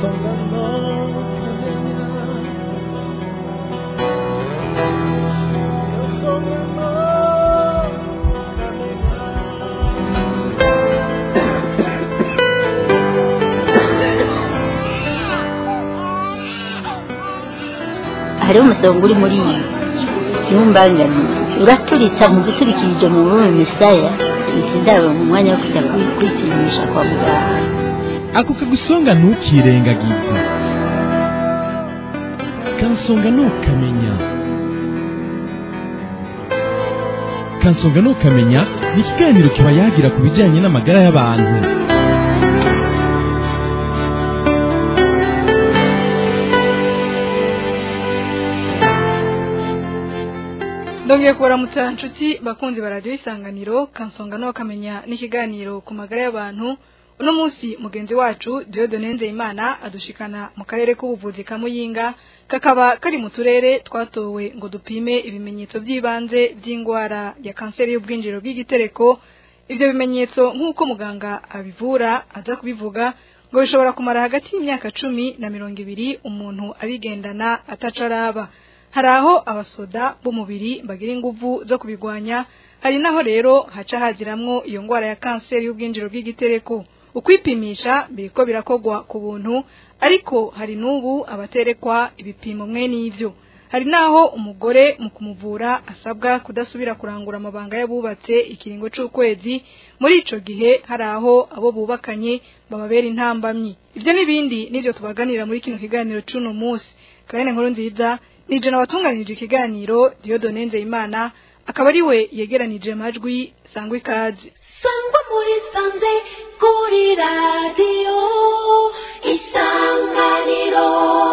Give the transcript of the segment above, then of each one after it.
kansonga no kamenya kansonga no kamenya hariho umusonga uri muri iyi ntumbangane uraturitsa mu guturikirije mu rurimi misaya sinzabona umwanya wo kujya kwi- kwipimisha kwa muganga ako kagusonga ntukirengagize kansonga ntukamenya kansonga ntukamenya ni ikiganiro kiba yagira ku bijyanye n'amagara y'abantu ndongeye kubaramutsa nshuti bakunzi ba radiyo isanganiro kansonga no kamenya n'ikiganiro ku magara y'abantu uno munsi mugenzi wacu Dieudonne Nzeyimana adushikana mu karere k'ubuvuzi ka Muyinga kakaba kari mu turere twatowe ngo dupime ibimenyetso by'ibanze by'indwara ya kanseri y'ubwinjiro bw'igitereko ibyo bimenyetso nk'uko muganga abivura aza kubivuga ngo bishobora kumara hagati y'imyaka cumi na mirongo ibiri umuntu abigendana atacaraba hari aho abasoda b'umubiri bagira inguvu zo kubigwanya hari naho rero haca hagiramwo iyo ndwara ya kanseri y'ubwinjiro bw'igitereko ukwipimisha biriko birakogwa ku buntu ariko hari n'ubu abaterekwa ibipimo mwe n'ivyo hari naho umugore mu kumuvura asabwa kudasubira kurangura amabanga y'abubatse ikiringo c'ukwezi muri ico gihe hari aho abo bubakanye bababera intambamyi ivyo n'ibindi nivyo tubaganira muri kino kiganiro c'uno munsi karene nkuru nziza ni jana watunganije ikiganiro Dieudonne Nzeyimana akaba ari we yegeranije amajwi sangwa ikaze sangwa muri sanze kuri radiyo isanganiro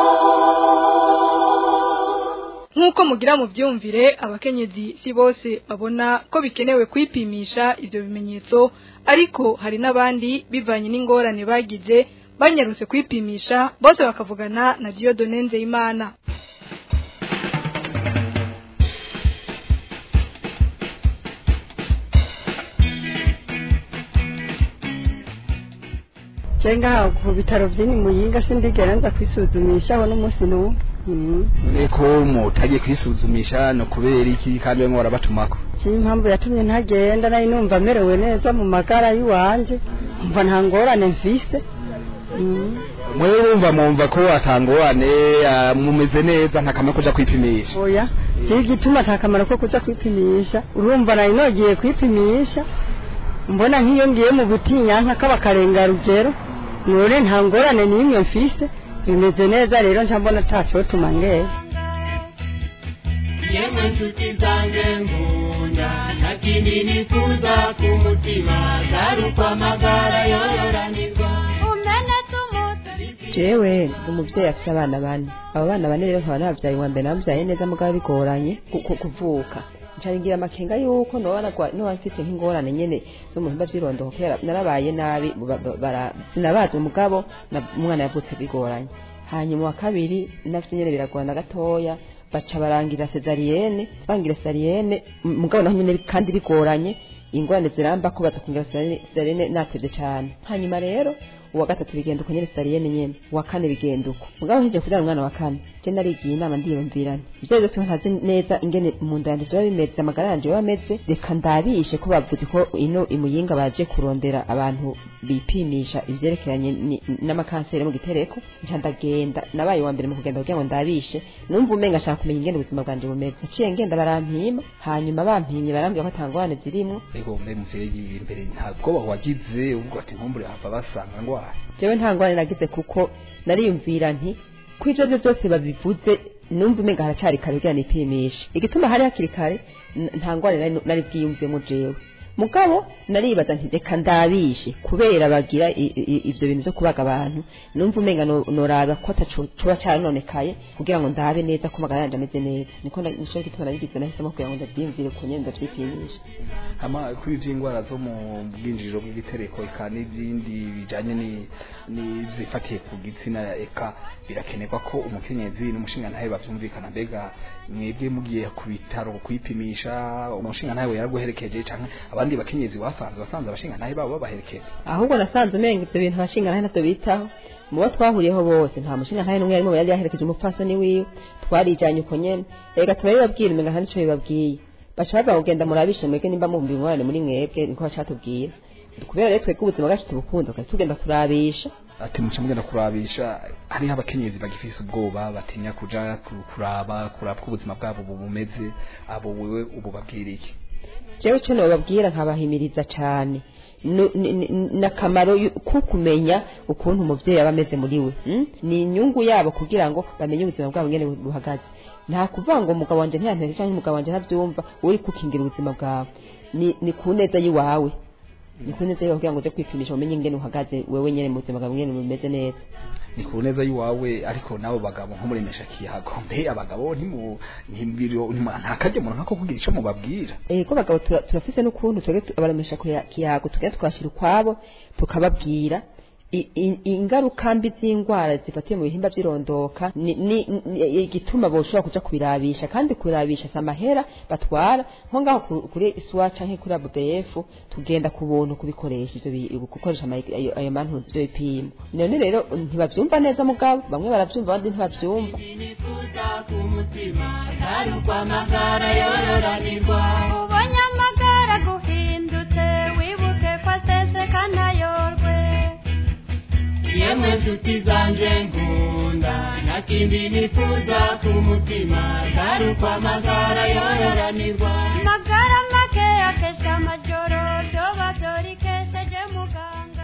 nk'uko mugira mu byumvire abakenyezi si bose babona ko bikenewe kwipimisha ivyo bimenyetso ariko hari n'abandi bivanye n'ingorane bagize banyarutse kwipimisha bose bakavugana na Dieudonne Nzeyimana cenga ku bitaro vyini muyinga sindigera nza kwisuzumisha aho n'umunsi n'umwe Mhm. ko mutagiye kwisuzumisha no kubera iki kandi bamwe barabatumako kiri impamvu yatumye ntagenda nari numva merewe neza mu magara y'iwanje mva nta ngorane mfise Mhm. mwewe wumva mwumva ko atangorane ah, mumeze neza nta kamaro kuja kwipimisha oya kiri gituma ata kamaro ko kuja kwipimisha urumva nari nogiye kwipimisha mbona nk'iyo ngiye mu butinyanka k'abakarenga rugero none nta ngorane n'imwe mfise bimeze neza rero nca mbona atacotuma ngeye yemwe nshuti zanjye nkunda nta kindi nifuza ku mutima atari uko amagara yororanirwa umenetse umunsi jewe ndi umuvyeyi afise abana bane abo bana bane rero nkaba nabavyaye uwa mbere nabavyaye neza mugabo bigoranye ku- ku- kuvuka ncaringira amakenga yuko noba nagwa- noba mfise nk'ingorane nyene zo mu bihimba vy'irondoko kubera narabaye nabi ba- ba- bara- sinabazi umugabo na- umwana yavutse bigoranye hanyuma wa kabiri nafite nyene biragorana gatoya baca barangira sezariyene bangira sezariyene m- mugabo naho nyene kandi bigoranye ingorane ziramba ko baza kungira sezariyene natevye cane hanyuma rero uwa gatatu bigenda uko nyene sariyene nyene uwa kane bigenda uko mugabo nkije kuvyara umwana wa kane je narigiye inama ndiyumvirane ivyo byose ntazi neza ingene mu nda yanje vyoba bimeze amagara yanje yoba ameze reka ndabishe ko bavuze ko ino imuyinga baje kurondera abantu bipimisha ivyerekeranye ni- n'amakanseri mu gitereko nca ndagenda nabaye uwa mbere mu kugenda kugira ngo ndabishe numva umenga nshaka kumenya ingene ubuzima bwanje bumeze naciye ngenda barampima hanyuma bampimye barambwira ko atangorane zirimwo ego mbe muvyeyi imbere nta bwoba wagize uvuga ati nkumbure hava basanga ngwara jewe nta ngorane nagize kuko nariyumvira nti ko ivyo vyo byose babivuze numva umenga haracari kare kugira nipimishe igituma hari hakiri kare n- nta ngorane nari- nari bwiyumvemo jewe mugabo naribaza nti reka ndabishe kubera bagira i- i- ivyo bintu vyo kubaga abantu numva umenga no- noraba ko ataco coba carononekaye kugira ngo ndabe neza ko amagara yanje ameze neza niko na- nico gituma nabigize nahisemo kugira ngo ndavyiyumvire ku nyene ndavyipimisha hama kuri ivy'ingwara zo mu bwinjiriro bw'igitereko eka n'ibindi bijanye ni- n'izifatiye ku gitsina eka birakenerwa ko umukenyezi n'umushingantahe bavyumvikana mbega mwebwe mugiye ku bitaro kwipimisha umushingantahe we yaraguherekeje canke abandi n'abandi bakenyezi wasanze wasanze abashinga ntahe babo babaherekeza ahubwo nasanze umenga ivyo bintu abashinga ntahe navyo bitaho mu bo twahuriyeho bose nta mushinga ntahe n'umwe yarimo yari yaherekeje umupfasoni wiwe twarijanye uko nyene reka turabibabwira umenga nta nico bibabwiye baca bavuga ngo genda murabishe mwebwe nimba mumva ingorane muri mwebwe niko bacatubwira kubera rero twebwe ubuzima bwacu tubukunze tukaca tugenda kurabisha ati muca mugenda kurabisha hariho abakenyezi bagifise ubwoba batinya kuja ku- kuraba kuraba ko ubuzima bwabo bu- bumeze abo wewe ubu babwira iki jewe ico nobabwira nkabahimiriza cane Nu- ni- ni- n'akamaro yu- ko kumenya ukuntu umuvyeyi aba ameze muri we mm? ni inyungu yabo kugira ngo bamenye ubuzima bwabo ngene bu- buhagaze nta kuvuga ngo umugabo wanje ntiyantere canke umugabo wanje ntavyumva uri kukingira ubuzima bwawe ni, ni ku neza yiwawe ni ku neza yiwawe kugira ngo uje kwipimisha umenye ingene uhagaze wewe nyene mu buzima bwawe ngene bumeze neza ni ku neza y'iwawe ariko nabo bagabo nko muremesha kiyago mbe abagabo ntimu ntibiro ntimu- nta karyo umuntu nkako kugira ico mubabwira eh ko bagabo tura- turafise n'ukuntu twebwe tu- abaremesha kuya- kiyago tugenda twashira ukwabo tukababwira i- i- ingaruka mbi z'indwara zifatiye mu bihimba by'irondoka ni ni- ni- igituma boshobora kuja kubirabisha kandi kubirabisha si amahera batwara nko ngaho ku- kuri iswa canke kuri ABF tugenda ku buntu kubikoresha ivyo bi- gukoresha ama- ayo ayo mantu ivyo bipimo none rero ntibavyumva neza mugabo bamwe baravyumva abandi ntibavyumva nifuza ku mutima atari ukwamagara yororanirwa ubonye amagara guhindutse wibuke ko aseseka ntayorwe yemwe nshuti zanje nkunda nta kindi nifuza ku mutima atari ukwamagara yororanirwa amagara make akesha amajoro vyoba vyorikesheje muganga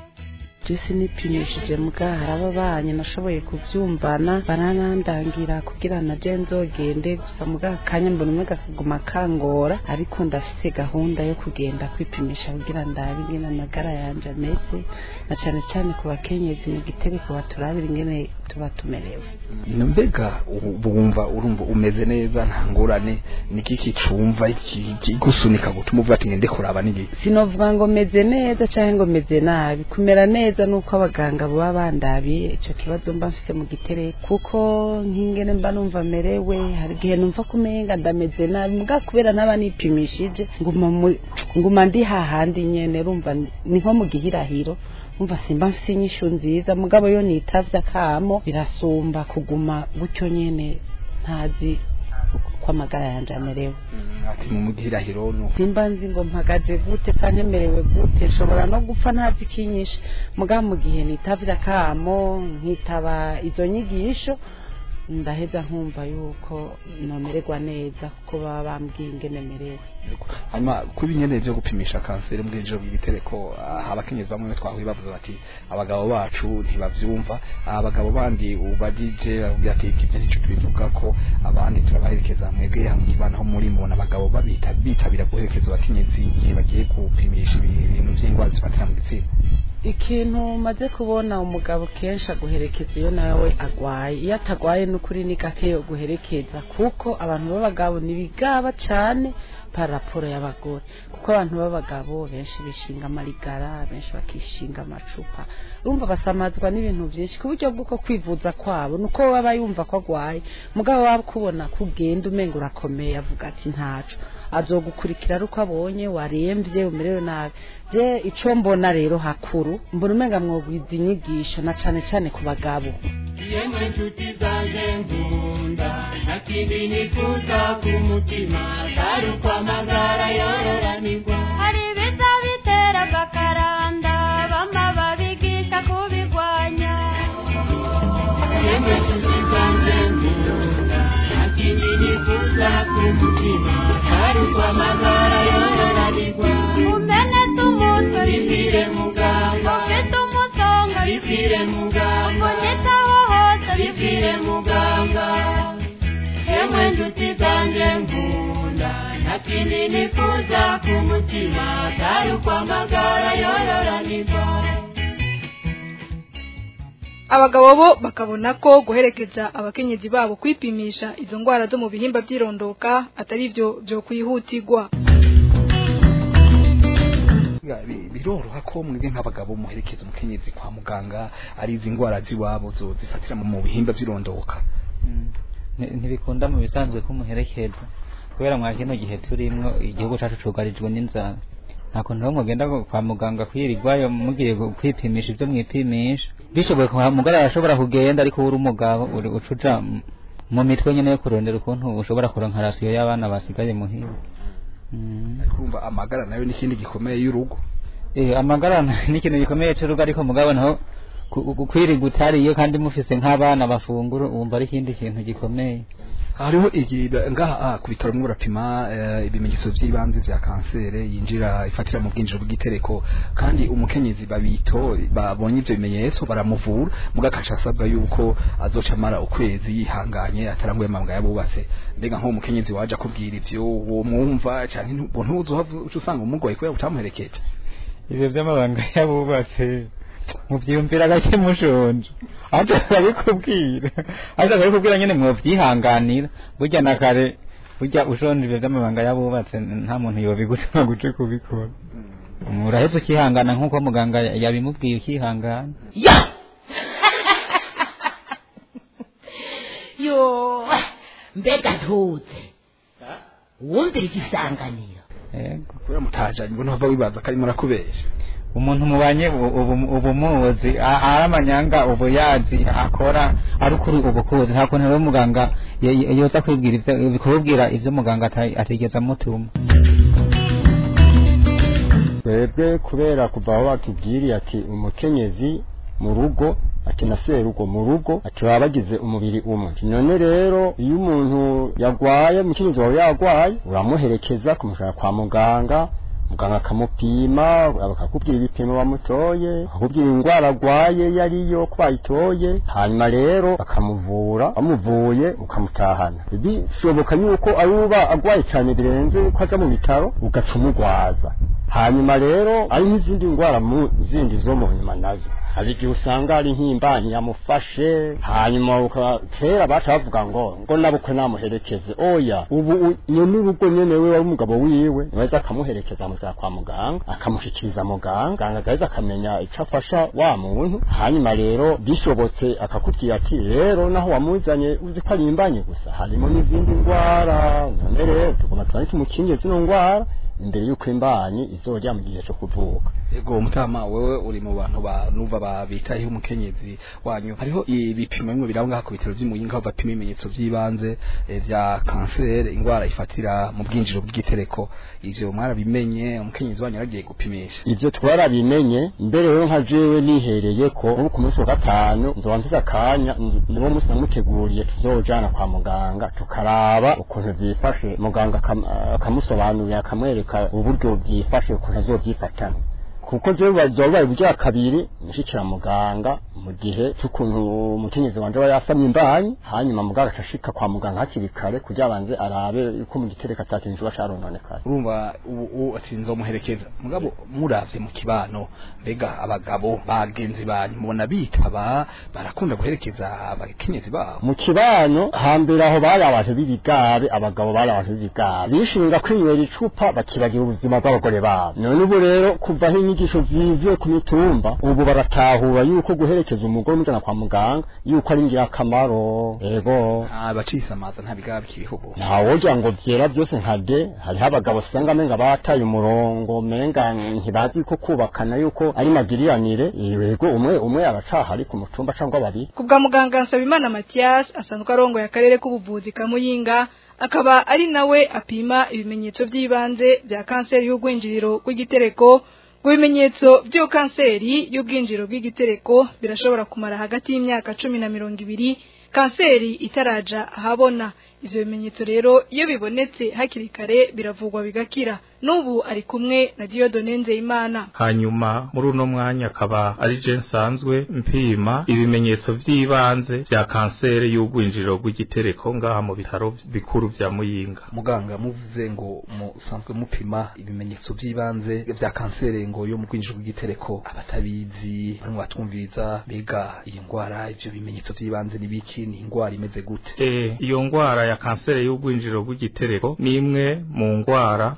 jesi nipimishije mbwa hari abo banyu nashoboye kubyumvana baranandangira kugira na je nzogende gusa mbwa akanya mbona umwe kakaguma kangora ariko ndafise gahunda yo kugenda kwipimisha kugira ndabe ingene amagara yanje ameze na cane cane ku bakenyezi mu gitereko baturabira ingene tuba tumerewe mbega ubu wumva urumva umeze neza nta ngorane niki kicumva iki- kigusunika gutuma uvuga ati ngende kuraba niki sinovuga ngo meze neza cyangwa ngo meze nabi kumera neza nuko abaganga baba bandabiye icyo kibazo mba mfise mu gitereko kuko nk'ingene mba numva merewe hari igihe numva kumenga ndameze nabi mbwa kubera naba nipimishije nguma muri- nguma ndi hahandi nyene rumva ni nko mu gihirahiro umva simba mfise inyishu nziza mugabo yo nitavye akamo birasumba kuguma gutyo nyene ntazi uko amagara yanje amerewe ati mu mugihirahiro no simba nzi ngo mpagaze gute canke merewe gute nshobora no gupfa ntazi ikinyishe mugabo mu gihe nitavye akamo nkitaba izo nyigisho ndaheza nkumva yuko nomererwa neza kuko baba bambwiye ingene merewe hanyuma kuri nyene byo gupimisha kanseri mu bwinjiro bw'igitereko ah, abakenyezi bamwe twahuye bavuze bati abagabo bacu ntibavyumva abagabo bandi ubajije bavuga ati ibyo nico tubivuga ko abandi turabaherekeza mwebwe hamwe kibana ho muri mubona abagabo babita bitabira guherekeza abakenyezi igihe bagiye gupimisha ibintu vy'indwara zifatira mu gitsina ikintu maze kubona umugabo kenshi aguherekeza iyo nawe agwaye iyo atagwaye n'ukuri ni gake yo guherekeza kuko abantu b'abagabo ntibigaba cane par raporo y'abagore kuko abantu b'abagabo benshi bishinga amarigara benshi bakishinga amacupa urumva basamazwa n'ibintu byinshi ku buryo bw'uko kwivuza kwabo nuko baba yumva ko agwaye mugabo waba kubona ko ugenda umenga urakomeye avuga ati ntaco azogukurikira ari uko abonye waremvye umerewe nabi je ico mbona rero hakuru mbona umenga mwogwiza inyigisho na cane cane ku bagabo yemwe nshuti zanje nkunda nta kindi nifuza ku mutima atari ukwamagara yororanirwa hari ibiza bitera agakaranda bama babigisha kubigwanya yemwe nshuti zanje nkunda nta kindi nifuza ku mutima atari ukwamagara yororanirwa umenetse umutwe bibwire muganga ufite umusonga bibwire muganga unyitaho hose bibwire muganga yemwe nshuti zanje nkunda nta kindi nifuza ku mutima atari ukwamagara yororanirwa abagabo bo bakabona ko guherekeza abakenyezi babo kwipimisha izo ndwara zo mu bihimba by'irondoka atari byo byo kwihutirwa Ya, bi- biroroha ko mwebwe nk'abagabo muherekeza umukenyezi kwa muganga ari izi ndwara z'iwabo zo zifatira mu mu bihimba by'irondoka Nti- ntibikunda mu bisanzwe kumuherekeza kubera mwa kino gihe turimwo igihugu cacu cugarijwe n'inzara nta kuntu rero mugenda kwa muganga kwirirwayo mugiye gu- kwipimisha ibyo mwipimisha bishoboye kwa mugara arashobora kugenda ariko uri umugabo uri ucuja m- mu mitwe nyene yo kurondera ukuntu ushobora kuronka rasiyo y'abana basigaye muhira Mm. kumva amagara nayo n'ikindi gikomeye y'urugo Eh, amagara ni ikintu gikomeye cy'urugo ariko mugabo naho ku- ku- kwirirwa utariye kandi mufise nk'abana bafungura wumva ari ikindi kintu gikomeye hariho igi ngaha ah, ku bitaro mwe barapima eh, ibimenyetso by'ibanze vya kansere yinjira ifatira mu bwinjiro bw'igitereko kandi umukenyezi babito babonye ivyo bimenyetso baramuvura muga akaca asabwa yuko azoca amara ukwezi yihanganye ataranguye amabanga yabubatse mbega nk'uwo mukenyezi waje akubwira ivyo uwo mwumva canke ntu- ntuzohava uca usanga umugoye kubera utamuherekeje ivyo vy'amabanga yabubatse muvyiyumvira gake mushonje ate akabikubwira ate akabikubwira nyene mwovyihanganira burya na kare burya ushonje ivyo vy'amabanga yabubatse nta muntu yobigutuma guje kubikora uraheze ukihangana nk'uko muganga yabimubwiye ukihangana yo mbega ntuze wumvira igisanganiro yego kubera mutajanye ubwo ntava wibaza ko arimo arakubesha umuntu mubanye u- ubu ubu muzi a- ari amanyanga ubu yazi akora ari ukuri ubu kuzi nta kuntu rero muganga ye- ye- yoza kwibwira ivyo kubibwira ivyo muganga ata- atigeze amutuma twebwe kubera kuva aho batubwiriye ati umukenyezi mu rugo ati na serugo mu rugo ati baba bagize umubiri umwe Ati none rero iyo umuntu yagwaye umukenyezi wawe yagwaye uramuherekeza kumushaka kwa muganga muganga akamupima bakakubwira ibipimo bamutoye bakakubwira indwara agwaye iyo ariyo ko bayitoye hanyuma rero bakamuvura bamuvuye ukamutahana bishoboka yuko ari uba agwaye cyane birenze ko aja mu bitaro ugaca umugwaza hanyuma rero ari nk'izindi ndwara mu zindi zo mu nyuma nazo hari igihe usanga ari nk'imbanyi yamufashe hanyuma uka- kera baca bavuga ngo ngo nabukwe namuherekeze oya ubu u- nyene urugo nyene we wari umugabo wiwe niweza akamuherekeza amujana kwa muganga akamushikiriza muganga muganga agaheza akamenya ico afasha wa muntu hanyuma rero bishobotse akakubwira ati rero naho wamuzanye uzi ko ari imbanyi gusa harimo n'izindi ndwara none rero tugomba tubanike tumukingiye zino ndwara imbere y'uko imbanyi izojya mu gihe cyo kuvuka Ego mutama wewe uri mu bantu ba nuva babitayeho umukenyezi wanyu hariho ibipimo bimwe birabo ngaha ku bitaro by'imuyinga aho bapima ibimenyetso by'ibanze eh, vya kanseri indwara ifatira mu bwinjiro bw'igitereko ivyo mwarabimenye umukenyezi wanyu yaragiye gupimisha ivyo twarabimenye mbere rero nka jewe nihereye ko ubu ku munsi wa gatanu nzoba mfise akanya nzo- niwo munsi namuteguriye tuzojana kwa muganga tukaraba ukuntu vyifashe muganga akam- akamusobanurira akamwereka uburyo vyifashe ukuntu azovyifatana kuko jewe bazobaye uburyo kabiri nshikira muganga mu gihe c'ukuntu umukenyezi wanje aba yasamye imbanyi hanyuma muganga acashika kwa muganga hakiri kare kugira abanze arabe yuko mu gitereko atakintu kiba carononekaye urumva ubu ubu ati nzomuherekeza mugabo muravye mu kibano mbega abagabo bagenzi banyu mubona bitaba barakunda guherekeza abakenyezi babo mu kibano hambere aho bari abantu b'ibigabe abagabo bari abantu b'ibigabe bishinga kwinywera icupa bakibagira ubuzima bw'abagore babo none ubu rero kuva aho inyigisho zivuye ku mitumba ubu baratahura yuko guherekeza umugore umujana kwa muganga yuko ari ingirakamaro ego abacisa nta bigaba bikiriho ntawogira ngo vyera byose nka de hariho abagabo usanga menga bataye umurongo menga ntibazi ko kubakana yuko ari magiriranire yego umwe umwe aracaha ari ku mutumba cyangwa babiri kubwa muganga Nsabimana Mathias asanzwe arongoye akarere k'ubuvuzi ka Muyinga akaba ari nawe apima ibimenyetso by'ibanze bya kanseri y'ugwinjiriro rw'igitereko ngo ibimenyetso by'iyo kanseri y'ubwinjiriro bw'igitereko birashobora kumara hagati y'imyaka cumi na mirongo ibiri kanseri itaraja ahabona ivyo bimenyetso rero iyo bibonetse hakiri kare biravugwa bigakira n'ubu ari kumwe na Dieudonne Nzeyimana hanyuma muri uno mwanya akaba ari je nsanzwe mpima ibimenyetso vy'ibanze vya kanseri y'ugwinjiriro rw'igitereko ngaha mu bitaro bikuru vya Muyinga muganga muvuze ngo musanzwe mupima ibimenyetso by'ibanze vya kanseri ngo yo mu rwinjiro rw'igitereko abatabizi barimo batwumviriza mbega iyi ndwara ivyo bimenyetso by'ibanze ni biki ni indwara imeze gute Eh, iyo ngwara ya kanseri y'ugwinjiriro rw'igitereko ni imwe mu ngwara zifata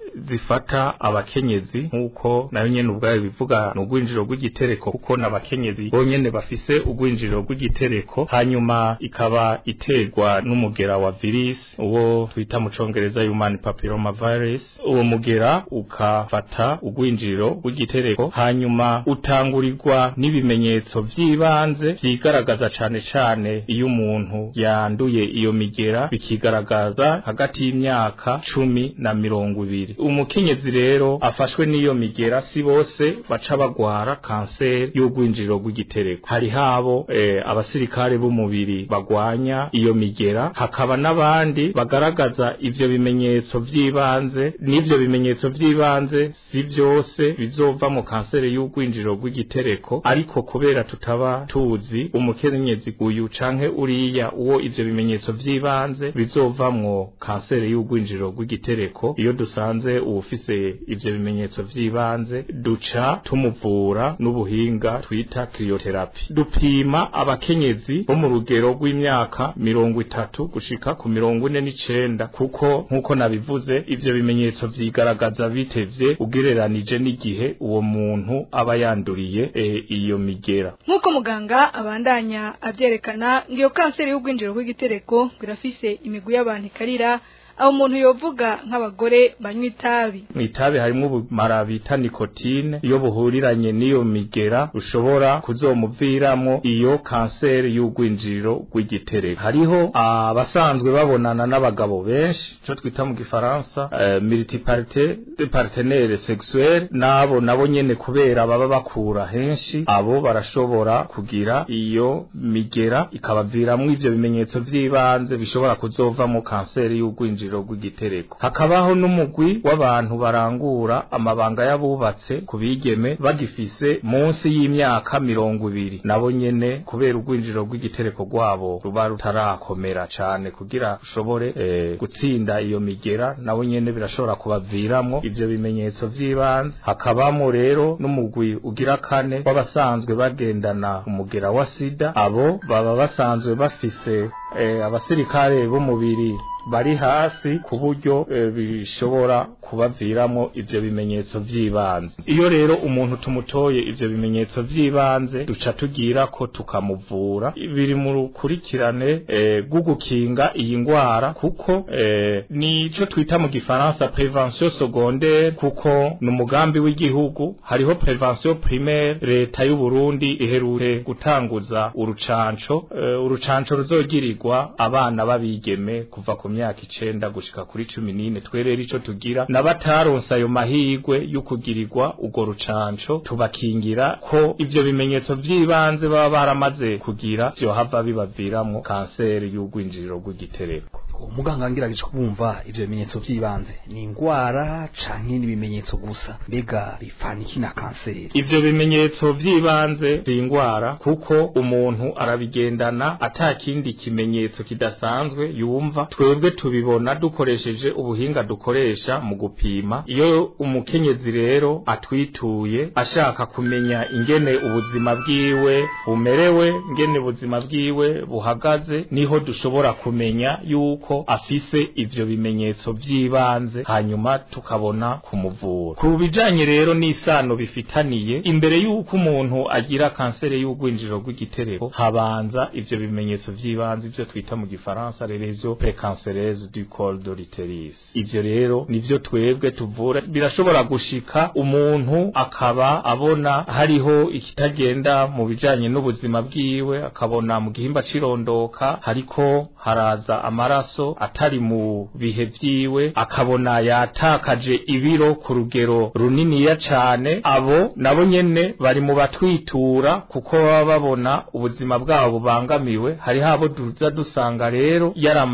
ifata abakenyezi nk'uko nayo nyene ubwayo bivuga ni ugwinjiro rw'igitereko kuko n'abakenyezi bonyene bafise ugwinjiro rw'igitereko hanyuma ikaba iterwa n'umugera wa virus uwo twita mu congereza human papilloma virus uwo mugera ukafata ugwinjiro rw'igitereko hanyuma utangurirwa n'ibimenyetso vy'ibanze vyigaragaza cane cane iyo umuntu yanduye iyo migera bikigaragaza hagati y'imyaka cumi na mirongo ibiri umukenyezi rero afashwe n'iyo migera si bose baca bagwara kanseri y'ugwinjiriro rw'igitereko hari habo eh, abasirikare b'umubiri bagwanya iyo migera hakaba n'abandi bagaragaza ivyo bimenyetso vy'ibanze n'ivyo bimenyetso vy'ibanze si vyose bizova mu kanseri y'ugwinjiriro rw'igitereko ariko kubera tutaba tuzi umukenyezi uyu canke uriya uwo ivyo bimenyetso vy'ibanze bizovamwo kanseri y'ugwinjiriro rw'igitereko iyo dusanze uwufise ivyo bimenyetso vy'ibanze duca tumuvura n'ubuhinga twita cryotherapy dupima abakenyezi bo mu rugero rw'imyaka mirongo itatu gushika ku mirongo ine n'icenda kuko nk'uko nabivuze ivyo bimenyetso vyigaragaza bitevye ugereranije n'igihe uwo muntu aba yanduriye e, iyo migera nk'uko muganga abandanya avyerekana ngo iyo kanseri y'ugwinjiro rw'igitereko ngo irafise imigwi y'abantu ikarira aho umuntu yovuga nk'abagore banywa itabi mu itabi harimo ubumara bita nikotine iyo buhuriranye n'iyo migera ushobora kuzomuviramo iyo kanseri y'ugwinjiriro rw'igitereko hariho abasanzwe babonana n'abagabo benshi ico twita mu gifaransa uh, multiparite de partenaire sexuel nabo nabo nyene kubera baba bakura henshi abo barashobora kugira iyo migera ikabaviramwo ivyo bimenyetso vy'ibanze bishobora kuzova mu kanseri y'ugwinjiriro rw'igitereko hakabaho n'umugwi w'abantu barangura amabanga y'abubatse ku bigeme bagifise munsi y'imyaka mirongo ibiri nabo nyene kubera urwinjiro rw'igitereko rwabo ruba rutarakomera cane kugira ushobore eh, gutsinda iyo migera nabo nyene birashobora kubaviramwo ivyo bimenyetso vy'ibanze hakabamo rero n'umugwi ugira kane w'abasanzwe bagendana umugera wa sida abo baba basanzwe bafise eh, abasirikare b'umubiri bari hasi ku buryo e, bishobora kubaviramo ivyo bimenyetso vy'ibanze iyo rero umuntu tumutoye ivyo bimenyetso vy'ibanze duca tugira ko tukamuvura biri mu rukurikirane e, gugukinga iyi ngwara kuko e, nico twita mu gifaransa prevention secondaire kuko ni umugambi w'igihugu hariho prevention primaire leta y'u Burundi iherure gutanguza urucanco e, urucanco ruzogirirwa abana babigeme kuva ku myaka icenda gushika kuri cumi n'ine twerera ico tugira n'abataronse ayo mahigwe y'ukugirirwa urwo rucanco tubakingira ko ivyo bimenyetso vy'ibanze baba baramaze kugira vyohava bibaviramwo kanseri y'ugwinjiriro rw'igitereko umuganga ngirageje kubumva ivyo bimenyetso vy'ibanze ni ingwara canke n'ibimenyetso gusa mbega bifana iki na kanseri ivyo bimenyetso vy'ibanze vy'ingwara kuko umuntu arabigendana ata kindi kimenyetso kidasanzwe yumva twebwe tubibona dukoresheje ubuhinga dukoresha mu gupima iyo umukenyezi rero atwituye ashaka kumenya ingene ubuzima bwiwe bumerewe ingene ubuzima bwiwe buhagaze niho dushobora kumenya yuko afise ivyo bimenyetso vy'ibanze hanyuma tukabona kumuvura ku bijanye rero n'isano bifitaniye imbere yuko umuntu agira kanseri y'ugwinjiro rw'igitereko habanza ivyo bimenyetso vy'ibanze ivyo twita mu gifaransa rerezo precancereuse du col de l'utérus ivyo rero nivyo twebwe tuvura birashobora gushika umuntu akaba abona hariho ikitagenda mu bijanye n'ubuzima bwiwe akabona mu gihimba cirondoka hariko haraza amaraso atari mu bihe vyiwe akabona yatakaje ibiro ku rugero runiniya cane abo nabo nyene bari mu batwitura kuko baba babona ubuzima bwabo bubangamiwe hari habo duza dusanga rero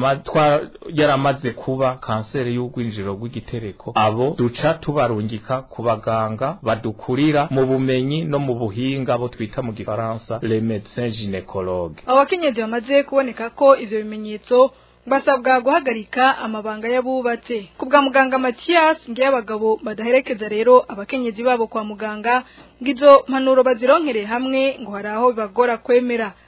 yaramaze kuba kanseri y'ugwinjiro rw'igitereko abo duca tubarungika ku baganga badukurira mu bumenyi no mu buhinga bo twita mu gifaransa les médecins gynécologues abakenyezi bamaze kuboneka ko ivyo bimenyetso basabwa guhagarika amabanga y'abubatse ku bwa muganga Mathias ngiye abagabo badaherekeza rero abakenyezi babo kwa muganga ngo izo mpanuro bazironkere hamwe ngo hari aho bibagora kwemera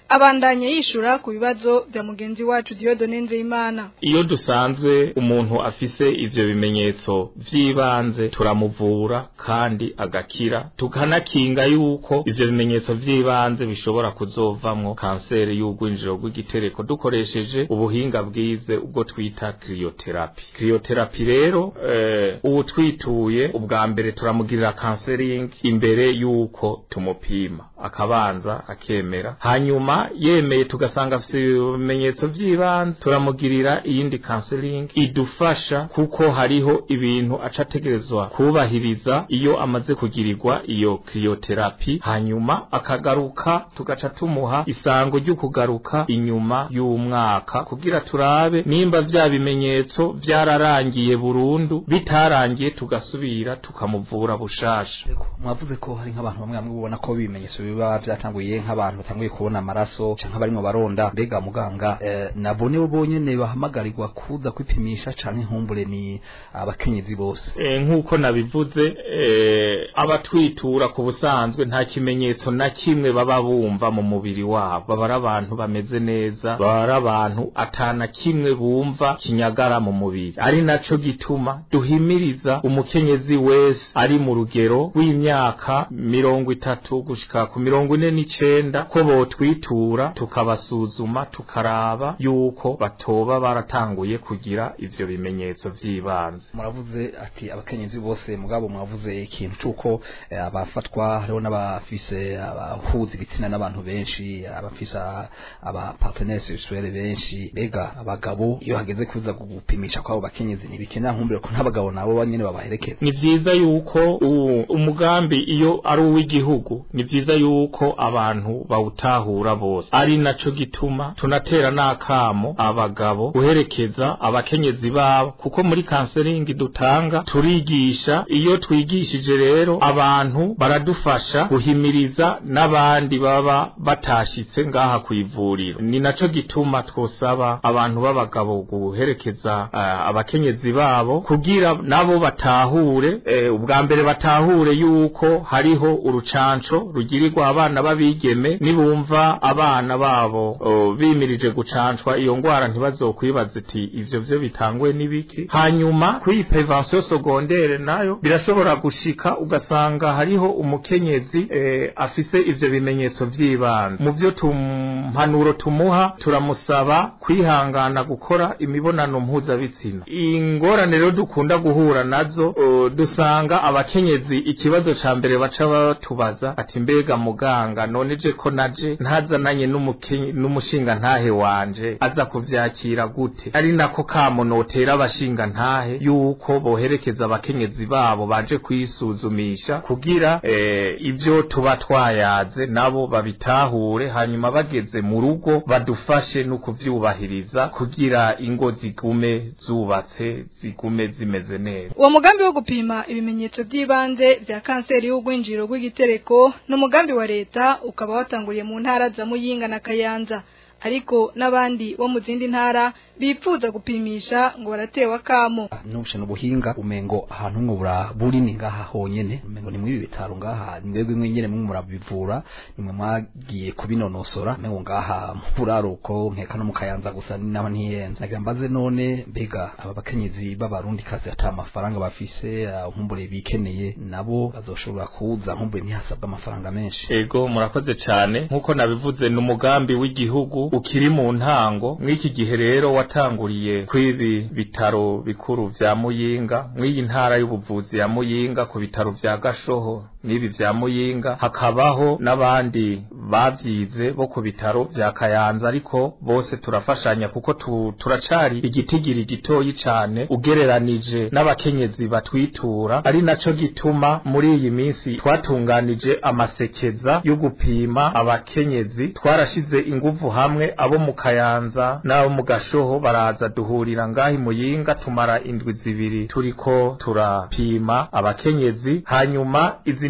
abandanya yishura ku bibazo bya mugenzi wacu Dieudonne Nzeyimana iyo dusanzwe umuntu afise ivyo bimenyetso vy'ibanze turamuvura kandi agakira tukanakinga yuko ivyo bimenyetso vy'ibanze bishobora kuzovamwo kanseri y'ugwinjiro rw'igitereko dukoresheje ubuhinga bwize ubwo twita cryotherapy cryotherapy rero eh, ubu twituye ubwa mbere turamugirira counseling imbere yuko tumupima akabanza akemera hanyuma yemeye tugasanga afite ibimenyetso by'ibanze turamugirira iyindi counseling idufasha kuko hariho ibintu aca ategerezwa kubahiriza iyo amaze kugirirwa iyo cryotherapy hanyuma akagaruka tugaca tumuha isango ryo kugaruka inyuma y'umwaka kugira turabe nimba vya bimenyetso vyararangiye burundu bitarangiye tugasubira tukamuvura bushasha mwavuze ko hari nk'abantu bamwe bamwe ubona ko ibimenyetso biba vyatanguye nk'abantu batanguye kubona amaraso canke barimo baronda mbega muganga eh, nabo nibo bonyene bahamagarirwa kuza kwipimisha canke nkumbure ni abakenyezi bose e, nk'uko nabivuze e, abatwitura ku busanzwe nta kimenyetso na kimwe baba bumva mu mubiri wabo baba ari abantu bameze neza baba ari abantu atana kimwe bumva kinyagara mu mubiri ari naco gituma duhimiriza umukenyezi wese ari mu rugero w'imyaka mirongo itatu gushika ku mirongo ine n'icenda ko botwitura tukabasuzuma tukaraba yuko batoba baratanguye kugira ivyo bimenyetso vy'ibanze muravuze ati abakenyezi bose mugabo mwavuze ikintu c'uko eh, abafatwa hariho n'abafise abahuza ibitsina n'abantu benshi abafise aba partenaires sexuels benshi mbega abagabo iyo hageze kuza gupimisha kwabo bakenyezi ntibikena nkumbure ko n'abagabo nabo nyene babaherekeza ni vyiza yuko u- umugambi iyo ari uw'igihugu ni vyiza yuko abantu bawutahura bose ari naco gituma tunatera n'akamo abagabo guherekeza abakenyezi babo kuko muri kanseringi dutanga turigisha iyo twigishije rero abantu baradufasha guhimiriza n'abandi baba batashitse ngaha kw'ivuriro ni naco gituma twosaba abantu b'abagabo guherekeza uh, abakenyezi babo kugira nabo batahure eh, ubwa mbere batahure yuko hariho urucanco rugirirwa abana b'abigeme nibumva abana babo oh, bimirije gucancwa iyo ngwara ntibazokwibaza iti ivyo vyo bitangwe n'ibiki hanyuma kuri prevention secondaire nayo birashobora gushika ugasanga hariho umukenyezi eh, afise ivyo bimenyetso vy'ibanze mu vyo tumpanuro tumuha turamusaba kwihangana gukora imibonano mpuzabitsina ingorane rero dukunda guhura nazo uh, dusanga abakenyezi ikibazo ca mbere baca batubaza ati mbega muganga none je ko naje ntazananye n'umukenye- n'umushinga ntahe wanje aza kuvyakira gute ari nako kamo notera abashinga ntahe yuko boherekeza abakenyezi babo baje kwisuzumisha kugira eh, ivyo tuba twayaze nabo babitahure hanyuma bageze mu rugo badufashe no kuvyubahiriza kugira ingo zigume zubatse zigume zimeze neza uwo mugambi wo gupima ibimenyetso by'ibanze bya kanseri y'ugwinjiro rw'igitereko ni umugambi wa leta ukaba watanguriye mu ntara za muyinga na kayanza ariko n'abandi bo mu zindi ntara bipfuza gupimisha ngo baratewe akamo nubushe n'ubuhinga umengo ahantu mwe bura buri ni ngaha honyene umengo ni mwibi bitaro ngaha ni mwebwe mwenyene mwe murabivura nimwe mwagiye kubinonosora mengo ngaha mu buraruko nkeka no mu kayanza gusa ni naho ntiyenza nagira mbaze none mbega aba bakenyezi b'abarundi kazi ata amafaranga bafise ah, nkumbure bikeneye nabo bazoshobora kuza nkumbure ntihasabwa amafaranga menshi ego murakoze cyane nk'uko nabivuze ni umugambi w'igihugu ukiri mu ntango mw'iki gihe rero watanguriye kw'ibi bitaro bikuru vya muyinga mw'iyi ntara y'ubuvuzi ya muyinga ku bitaro vya gashoho n'ibi vya muyinga hakabaho n'abandi bavyize bo ku bitaro vya kayanza ariko bose turafashanya kuko tu, turacari igitigiri gitoyi cane ugereranije n'abakenyezi batwitura ari naco gituma muri iyi minsi twatunganije amasekeza yo gupima abakenyezi twarashize inguvu hamwe abo mu kayanza n'abo mu gashoho baraza duhurira ngahi muyinga tumara indwi zibiri turiko turapima abakenyezi hanyuma izi ndwi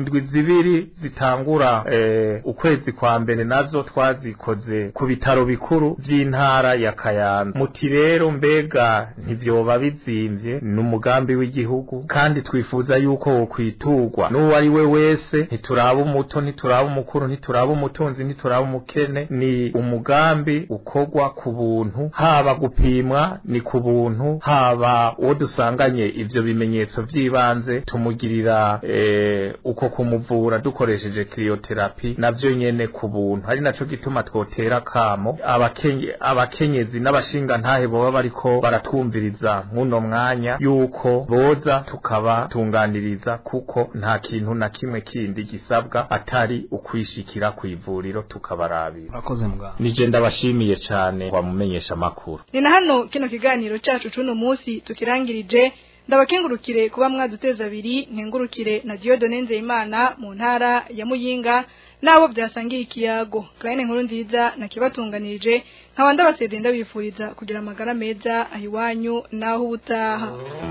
indwi zibiri zitangura eh, ukwezi kwa mbere nazo twazikoze ku bitaro bikuru vy'intara ya Kayanza muti rero mbega ntivyoba bizimvye ni umugambi w'igihugu kandi twifuza yuko wokwiturwa n'uwo ari we wese ntituraba umuto ntituraba umukuru ntituraba umutunzi ntituraba umukene ni umugambi ukorwa ku buntu haba gupimwa ni ku buntu haba uwo dusanganye ivyo bimenyetso vy'ibanze tumugirira eh, uko kumuvura dukoresheje krioterapi navyo nyene ku buntu ari naco gituma twotera kamo abakenye abakenyezi n'abashinga ntahe boba bariko baratwumviriza nk'uno mwanya yuko boza tukabatunganiriza kuko nta kintu na kimwe kindi gisabwa atari ukwishikira ku ivuriro tukabarabira urakoze muganga nije ndabashimiye cane wamumenyesha makuru ni na hano kino kiganiro cacu cuno munsi tukirangirije ndabakengurukire kuba mwaduteza abiri nkengurukire na Diodone Nzeyimana mu ntara ya Muyinga nabo byasangiye ikiyago Clarine nkuru nziza nakibatunganirije nkaba ndabasezeye ndabifuriza kugira amagara meza ahiwanyu naho ubutaha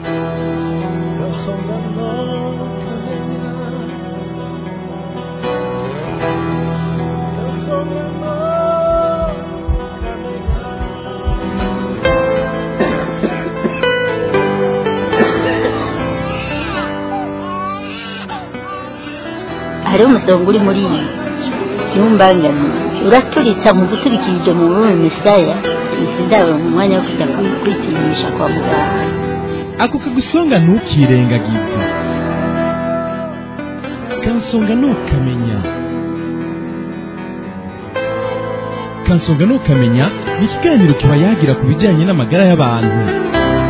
hariho umusonga uri muri iyi ntumbangane uraturitsa mu guturikirije mu rurimi misaya sindabona umwanya wo kujya kwi- kwipimisha kwa muganga ako kagusonga ntukirengagize kansonga ntukamenya kansonga ntukamenya ni ikiganiro kiba yagira ku bijyanye n'amagara y'abantu